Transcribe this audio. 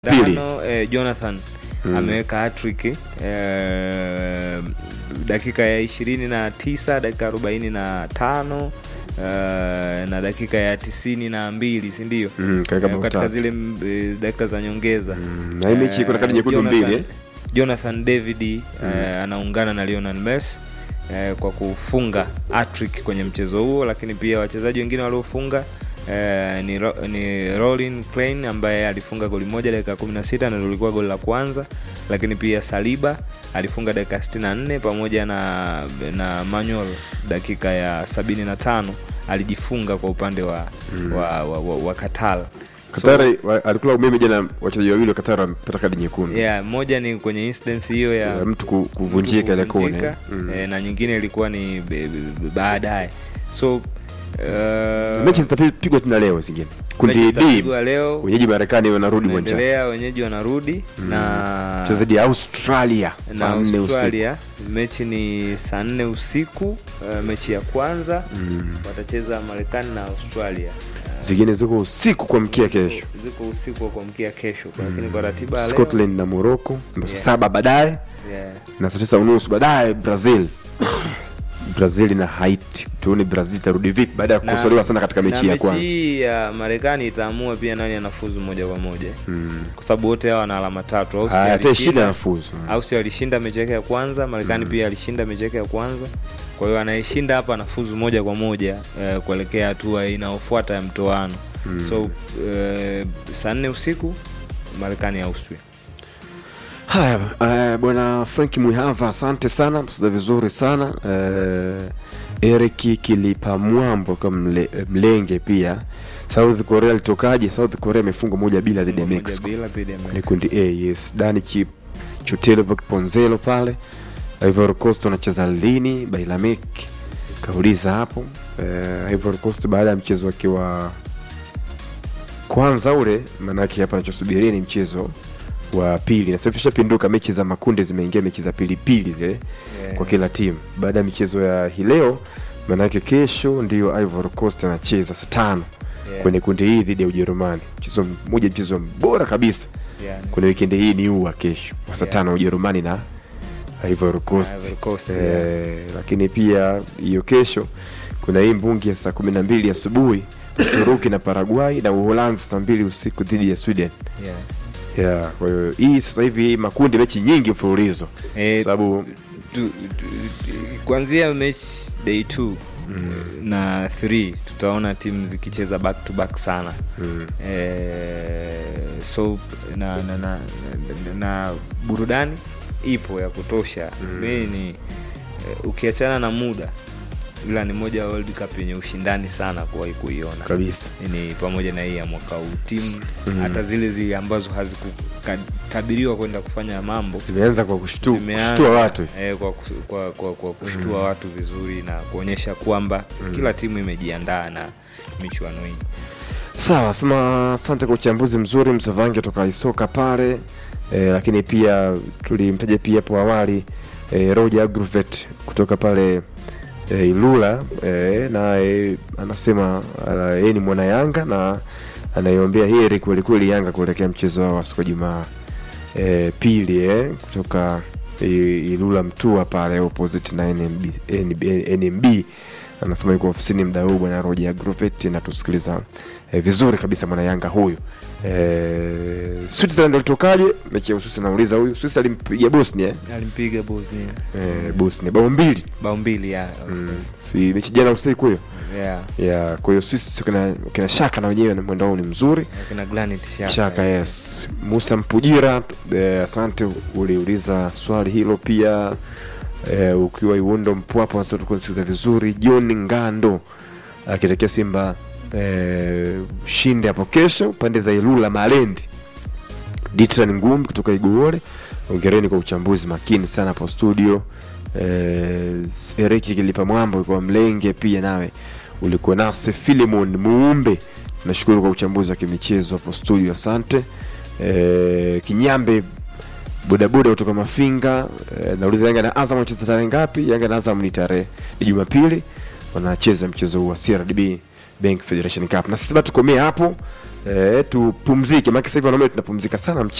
Pili. Dano, eh, Jonathan ameweka hattrick eh, dakika ya ishirini na tisa dakika arobaini na tano eh, na dakika ya tisini na mbili si ndio? Mm, katika Eh, bao katika tatu. zile mm, eh, dakika za nyongeza Mm, na hii mechi kuna kadi nyekundu Jonathan- mbili eh? Jonathan David eh, anaungana na Lionel Messi eh, kwa kufunga hattrick kwenye mchezo huo, lakini pia wachezaji wengine waliofunga eh, ni, Ro, ni Rolin Klein ambaye alifunga goli moja dakika 16 na lilikuwa goli la kwanza, lakini pia Saliba alifunga dakika 64 pamoja na na Manuel dakika ya 75 alijifunga kwa upande wa, wa, wa, wa, wa Qatar. Katari wa- alikula umeme jana, wachezaji wawili wa Katari wamepata kadi nyekundu Yeah, moja ni kwenye instance hiyo ya Ya mtu ku- kuvunjika ile kone kuvunjika, Mm. eh, na nyingine ilikuwa ni be- be- baadaye so uh, mechi zitapigwa tena leo zingine kundi mechi D zitapigwa leo wenyeji Marekani wanarudi uwanjani unaendelea wenyeji wanarudi na Mchezo dhidi ya Australia na saa nne usiku Australia mechi ni saa nne usiku uh, mechi ya kwanza Mm. watacheza Marekani na Australia Uh, zingine ziko usiku kuamkia kesho ziko usiku wa kuamkia kesho lakini kwa ratiba ya leo Scotland na Morocco ndo saa Yeah. saba baadaye yeah. na saa tisa unusu baadaye Brazil Brazil na Haiti tuone Brazil itarudi vipi baada ya Na- kukosolewa sana katika mechi na ya kwanza mechi hii ya Marekani itaamua pia nani anafuzu moja kwa moja Mm. kwa sababu wote hawa wana alama tatu. Austria Haya, hata shida alishinda- nafuzu Austria alishinda mechi yake ya kwanza, Marekani pia alishinda mechi yake ya kwanza. Kwa hiyo anayeshinda hapa anafuzu moja kwa moja eh, kuelekea hatua inayofuata ya mtoano. So eh, saa nne usiku Marekani Austria. Haya, uh, bwana Frank Mwihava, asante sana, msida vizuri sana uh, Eric Kilipa Mwambo kwa mle, mlenge pia. South Korea alitokaje? South Korea imefungwa moja bila dhidi ya Moja Mexico bila dhidi ya ni Mexico. kundi A. Yes, Dani Chip Chutelo Ponzelo pale. Ivory Coast wanacheza lini? Bailamek kauliza hapo. Uh, Ivory Coast baada ya mchezo wake wa kwanza ule, maanake hapa anachosubiria ni mchezo wa pili. Na sasa tushapinduka, mechi za makundi zimeingia mechi za pilipili zile Yeah. kwa kila timu. Baada ya michezo ya hii leo, maanake kesho ndio Ivory Coast anacheza saa tano Yeah. kwenye kundi hii dhidi ya Ujerumani, mchezo mmoja, mchezo bora kabisa Yeah. kwenye wikendi hii ni huu wa kesho wa saa Yeah. tano Ujerumani na Ivory Coast. Ivory Coast, eh, yeah. Lakini pia hiyo kesho kuna hii mbungi ya saa kumi na mbili asubuhi Uturuki na Paraguay na Uholanzi saa mbili usiku dhidi ya Sweden. Yeah. Yeah, kwa hiyo hii sasa hivi makundi mechi nyingi mfululizo Eh, sababu tu- tu- kuanzia mechi day 2 na 3 tutaona timu zikicheza back to back sana mm, eh, so na na, na, na, na burudani ipo ya kutosha Mm. mm. ni eh, ukiachana na muda ila ni moja ya World Cup yenye ushindani sana kuwahi kuiona kabisa ni pamoja na hii ya mwaka huu timu Mm. hata zile zile ambazo hazikutabiriwa kwenda kufanya mambo zimeanza kwa kushtu- zimeanza, kushtua watu eh, kwa, kus- kwa, kwa, kwa kushtua watu vizuri na kuonyesha kwamba kila timu imejiandaa na michuano hii Sawa, sema asante kwa uchambuzi mzuri Msavange toka Isoka pale e, lakini pia tulimtaja pia hapo awali e, Roger Agrovet kutoka pale e, Ilula e, naye anasema ala, yeye ni mwana Yanga na anaiombea heri kwelikweli Yanga kuelekea mchezo wao wa siku ya Jumaa e, pili e, kutoka e, Ilula Mtua pale opposite na NMB, NB, NMB anasema yuko ofisini mda huu bwana Roger Agrovet natusikiliza eh, vizuri kabisa mwana Yanga huyu eh, Switzerland walitokaje mechi ya Uswisi nauliza huyu Swiss alimpiga Bosnia eh? alimpiga Bosnia eh, Bosnia bao mbili bao mbili ya mm. si mechi jana usiku hiyo yeah. ya kwa hiyo Swiss kina, kina shaka na wenyewe na mwendo wao ni mzuri akina Granit Xhaka. shaka yes Musa Mpujira eh, asante uliuliza swali hilo pia eh, ukiwa Iundo Mpwapo nasi tukusikiliza vizuri John Ngando akitakia Simba eh, shinde hapo kesho pande za Ilula Malendi Ditran Ngumbi kutoka Iguole ongereni kwa uchambuzi makini sana hapo studio eh, Eriki Kilipa Mwambo kwa Mlenge pia nawe ulikuwa nasi Filimon Muumbe nashukuru kwa uchambuzi wa kimichezo hapo studio asante eh, Kinyambe bodaboda kutoka Mafinga eh, nauliza Yanga na Azam wanacheza tarehe ngapi? Yanga na Azam ni tarehe ni Jumapili wanacheza mchezo huu wa CRDB Bank Federation Cup. Na sisi bado tukomea hapo eh, tupumzike maana sasa hivi wanaume tunapumzika sana